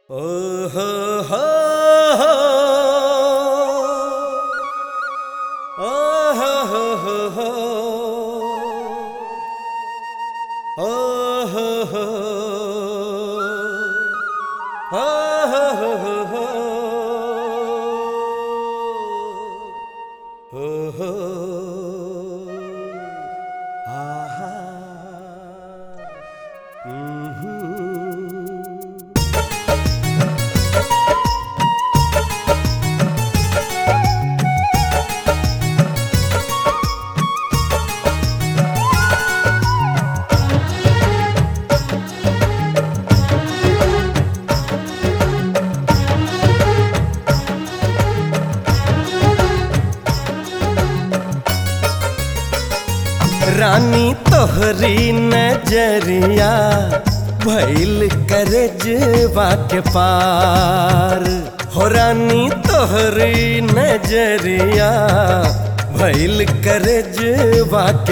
Oh ho ho ho Oh ho ho ho ho Oh ho ho Oh ho ho ho ho Oh ho Aha Mhm रानी तोहरी नजरिया भैल करजवा के पार हो रानी तोहरी नजरिया भैल करजवा के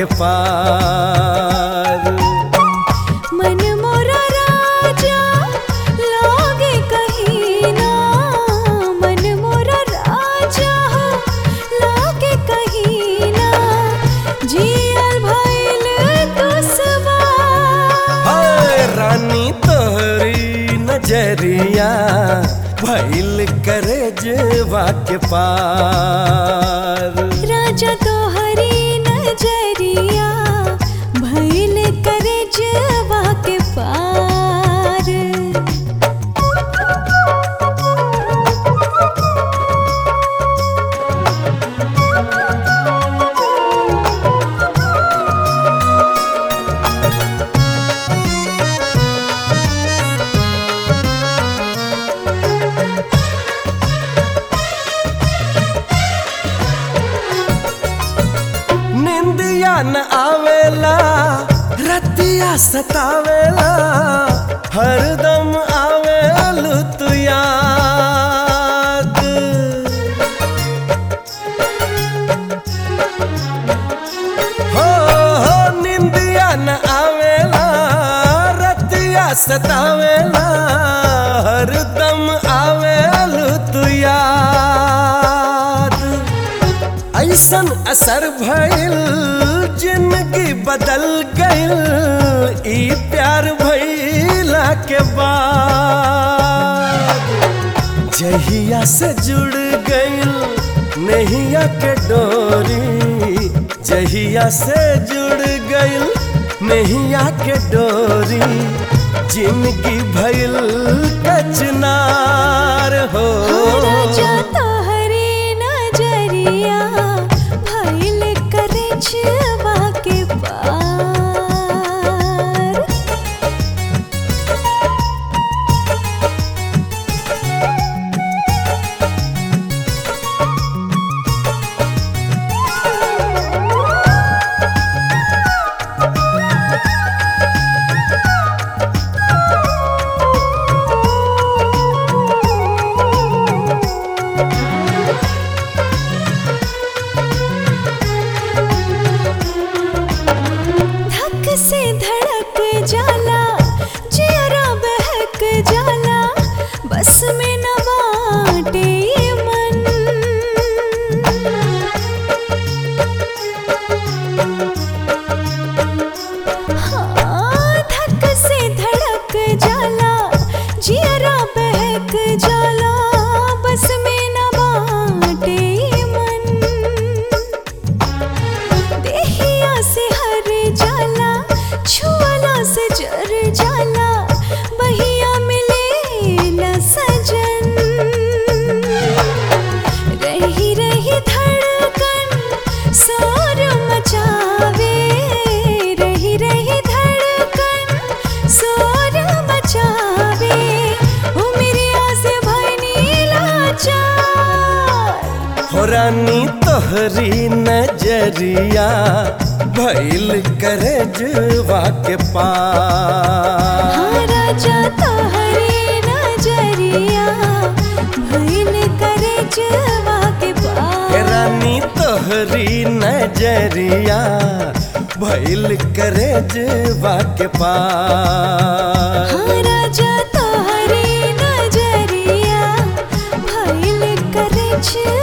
पार मन मोरा राजा लागे कहीं ना मन मोरा राजा लागे कहीं ना जियल भइल दुसवा हाय रानी तोहरी नजरिया भैल करजवा के पार राजा तो हरी नजरिया भइल करे जवा के पार निंदिया न आवेला रतिया सतावेला हरदम आवेल तू याद हो हो निंदिया न आवेला रतिया सतावेला हरदम आवेल तू याद ऐसन असर भइल जिंदगी बदल गइल ई प्यार भइला के बाद जहिया से जुड़ गइल नहिया के डोरी जहिया से जुड़ गइल नहिया के डोरी जिंदगी भइल कचनार हो राजा तोहरे नजरिया भइल करे जवा के पार धक से धड़क जाला जियरा बहक जाला बस में न बाटे ये मन हाँ, धक से धड़क जाला जियरा बहक जाला बस में न बाटे ये मन देहिया से हर जाला छुअला से जर जाला बहिया मिले न सजन रही रही धड़कन शोर मचावे रही रही धड़कन शोर मचावे ओ मेरी आस भनी लाचार हो रानी तोहरी नजरिया भैल करजवा के पार हाँ राजा तोहरे नजरिया भइल करे जवा के हे पार रानी तोहरी नजरिया भैल करजवा के पार हाँ राजा तोहरे नजरिया बिछवा